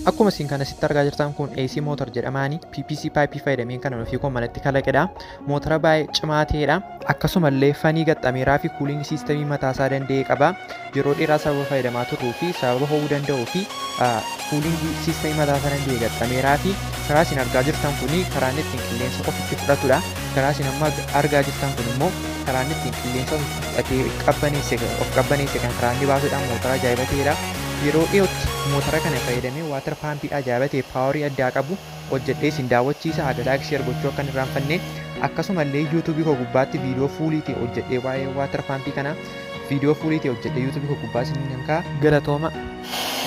Akkuma isin kana sitti argaa jirtan kun AC Motor jedhamaani PPC pipe fayyadameen kan ofii koo malatti kalaqedha. Mootora baay'ee cimaa ta'edha. Akkasumallee fanii gaxxameeraa fi kuuliing siistemii mataa isaa danda'e qaba. Yeroo dheeraa sababa fayyadamaa turuu fi sababa ho'uu danda'uu fi kuuliing siistemii mataa isaa danda'e gaxxameeraa fi karaa isin argaa jirtan kun karaa inni ittiin qilleensa ofitti fudhatudha. Karaa isin amma argaa jirtan kun immoo karaa inni ittiin qilleensa ofitti fudhatee qabbaneesse of qabbaneesse kan karaa inni baasudha. Mootora ajaa'iba ta'edha. Yeroo dhiyootti mootora kana fayyadamee waatar paampii ajaa'iba ta'e paawarii addaa qabu hojjedhee isin daawwachiisa haga laayik sheer gochuu akka hin irraanfanne akkasumallee yuutuubii koo gubbaatti viidiyoo fuulii ta'e hojjedhee waa'ee waatar paampii kana viidiyoo fuulii ta'e hojjedhee yuutuubii koo gubbaa isin nan kaa'a galatooma.